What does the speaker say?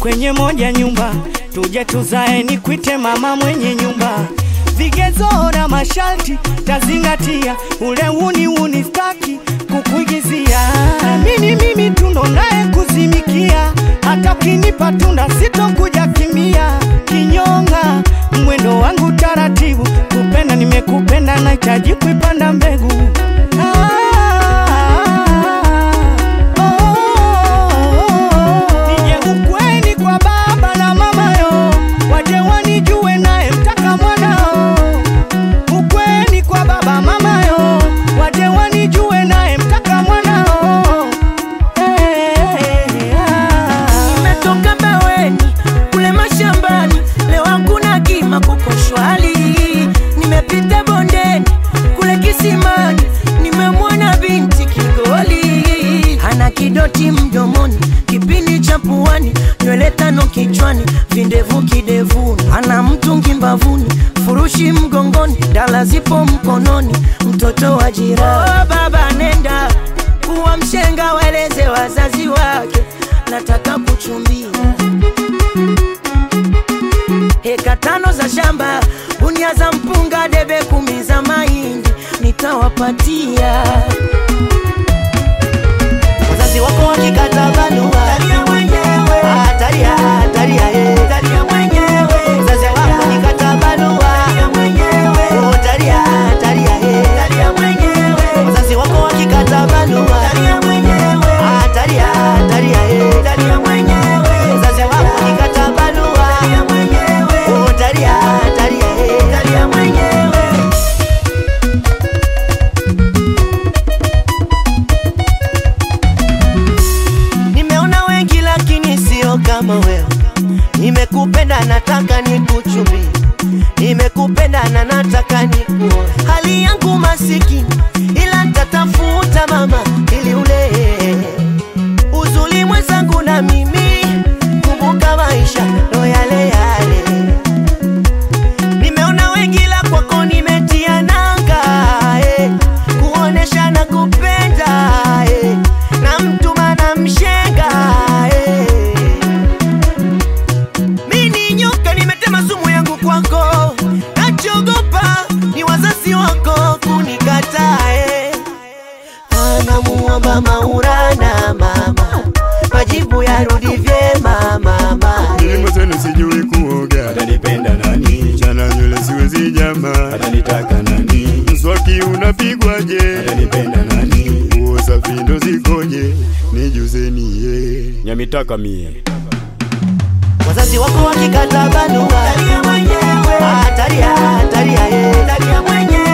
kwenye moja nyumba, tuje tuzae, nikwite mama mwenye nyumba. Vigezo na masharti tazingatia, ule uni uni staki kukuigizia. Mimi mimi tundo naye kuzimikia, hata ukinipa tunda sitokuja kimia. Kinyonga mwendo wangu taratibu, kupenda nimekupenda, nahitaji kuipanda mbegu ah, Nije ukweni kwa baba na mama yo, waje wanijue naye mtaka mwanao. Ukweni kwa baba mama yo, waje wanijue naye mtaka mwanao. Eh, ah. Nimetoka baweni kule mashambani, leo hakuna kima kuko shwali. Nimepita bondeni kule kisimani, nimemwona binti Kigoli, ana kidoti mdomoni, kipindi cha puani, nywele tano kichwani, vindevu kidevuni, ana mtungi mbavuni, furushi mgongoni, dala zipo mkononi, mtoto wa jirani. Oh, baba nenda kuwa mshenga, waeleze wazazi wake, nataka kuchumbia heka tano za shamba, gunia za mpunga, debe kumi za mahindi nitawapatia. wazazi wako wakikata barua Ah, talia, talia, eh. Wazazi wako wakikata barua Oh, talia, talia, eh. Wazazi wako wakikata barua Ah, talia, talia, eh. Wazazi wako wakikata barua Oh, talia, talia, eh. Nimeona wengi lakini sio kama wewe. Nimekupenda nataka nikuchumie, nimekupenda na nataka nikuoe. Hali yangu masikini, ila nitatafuta mama ili ule uzuri mwenzangu na mimi. Kumbuka maisha ndo yale yale. Nimeona wengi la kwako nimetia nanga eh, kuonesha na kupenda eh, na mtuma na mshenga eh. Mimi nyoka nimetema sumu yangu kwako, nachogopa ni wazazi wako kunikataa eh. Anamuomba Maulana mama, majibu yarudi vyema mama Kilimo zenu sijui kuoga, atanipenda nani? chana nywele siwezi jama, Atanitaka nani? mswaki unapigwaje? Atanipenda nani? Nguo safi ndo zikoje? Nijuzeni ye Nyamitaka mie wazazi wako wakikata barua Ah, talia, talia, eh.